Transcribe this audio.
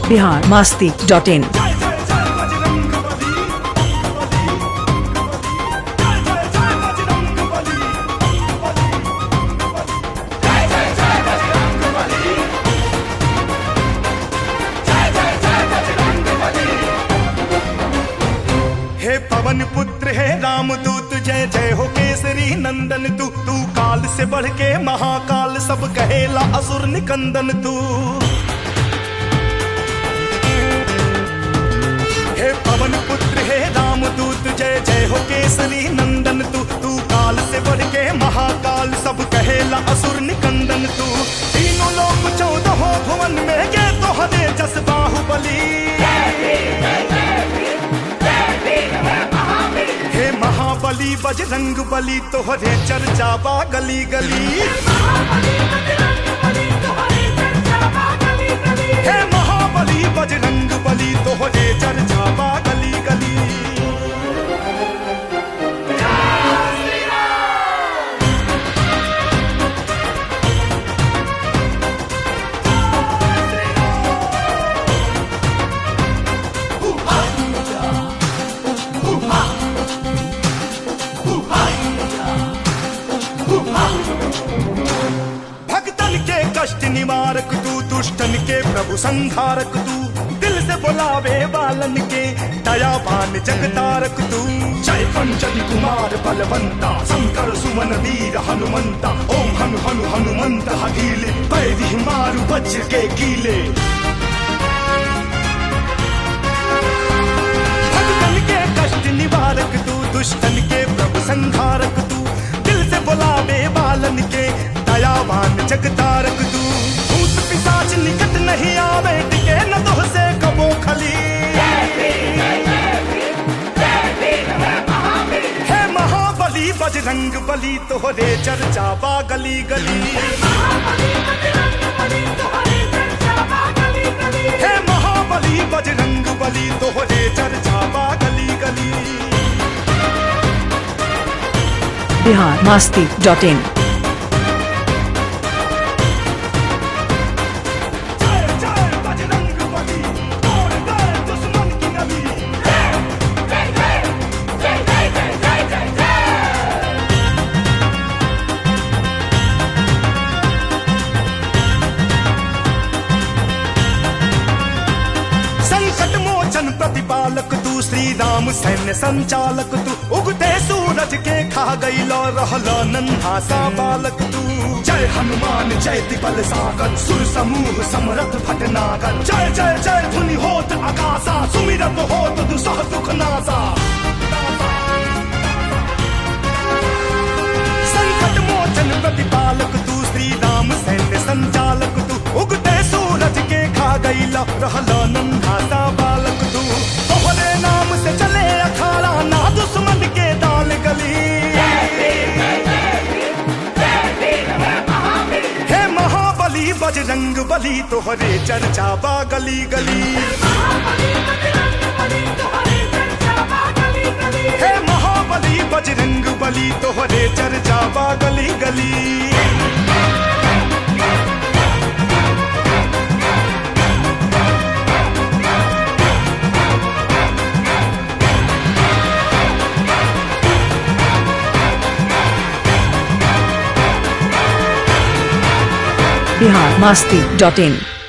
Bihar Masti dot in जय जय जय बजरंग बली जय जय जय बजरंग बली जय जय जय बजरंग बली जय जय जय बजरंग बली हे पवन पुत्र हे रामदूत जय जय हो केसरी नंदन तू तू काल से बढ़ के महाकाल सब कहेला असुर निकंदन तू हे पवन पुत्र हे रामदूत जय जय हो केसरी नंदन तू तू काल से बढ़ के महाकाल सब कहेला असुर निकंदन तू तीनों लोक चौदह भुवन में गे तो हरे जस बाहुबली हे महाबली बजरंग बली तोहरे चर्चा बा गली गली हे महाबली बजरंग बली तोहरे चर्चा बा गली गली भक्तन के कष्ट निवारक तू दुष्टन के प्रभु संहारक तू दिल से बुलावे बालन के दयावान जगतारक तू जय पंचन कुमार बलवंता शंकर सुमन वीर हनुमंता ओम हनु हनु हनुमंत हकीले पैरी मारु वज्र के कीले भक्तन के कष्ट निवारक तू दुष्टन के प्रभु संहारक तू दिल से बुलावे बालन के दयावान जगतारक तू भूत पिशाच निकट नहीं आवे टिके न तो से कबो खली हे महाबली बजरंग बली तोहरे चर्चा बा गली गली हे महाबली बजरंग बली तोहरे चर्चा बा गली गली बिहार मास्ती डॉट इन जय जय बजरंग बली तोड़ दे दुश्मन की नली संकट मोचन प्रतिपालक तू श्री राम सैन्य संचालक तू उगते सूरज के खा गई लो रहलो नन्हा सा बालक तू जय हनुमान जय दिबल सागर सुर समूह समरथ भटनागर जय जय जय धुनि होत आकाशा सुमिरत होत दुसह दुख नासा संकट मोचन प्रतिपालक तू श्री राम सैन्य संचालक तू उगते सूरज के खा गई लो रहलो नन्हा सा बालक तू तोहरे नाम से चले अखाड़ा ना दुश्मन के दाल गली हे महाबली बजरंग बली तोहरे चर्चा बा गली गली हे महाबली बजरंग बली तोहरे चर्चा बा गली गली बिहार मास्ती डॉट इन